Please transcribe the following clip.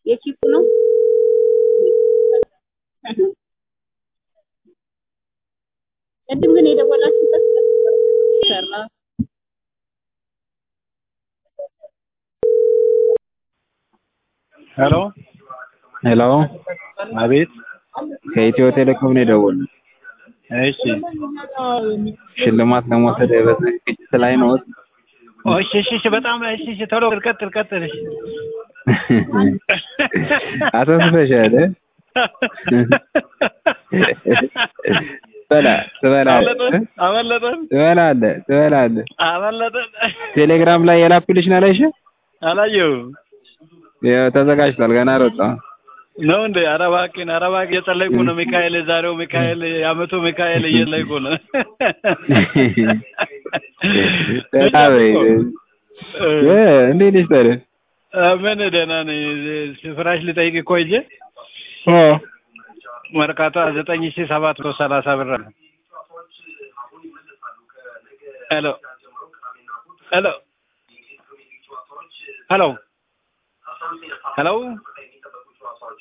የቺፑ ነው። ቅድም ግን የደወላችሁበት ሰራ ሄሎ ሄሎ፣ አቤት። ከኢትዮ ቴሌኮም ነው የደወልነው። እሺ ሽልማት ለመውሰድ በዝግጅት ላይ ነው። እሺ እሺ እሺ፣ በጣም እሺ እሺ፣ ቶሎ ቀጥል ቀጥል። እሺ አተስፈሻለ በላ ትበላለህ አመለጠን ትበላለህ ትበላለህ። አመለጠን። ቴሌግራም ላይ የላኩልሽ ነው አላየሽም? አላየሁም ያው ተዘጋጅቷል፣ ገና አልወጣም። ነው እንዴ? ኧረ እባክህን ኧረ እባክህ እየጸለይኩ ነው። ሚካኤል የዛሬው ሚካኤል የዓመቱ ሚካኤል እየጸለይኩ ነው። በጣም እ እንዴት ነሽ ታዲያ? ምን ደህና ነኝ። ፍራሽ ልጠይቅ እኮ ሂጅ ኦ መርካቶ ዘጠኝ ሺህ ሰባት መቶ ሰላሳ ብር ነው። ሄሎ ሄሎ ሄሎ ሄሎ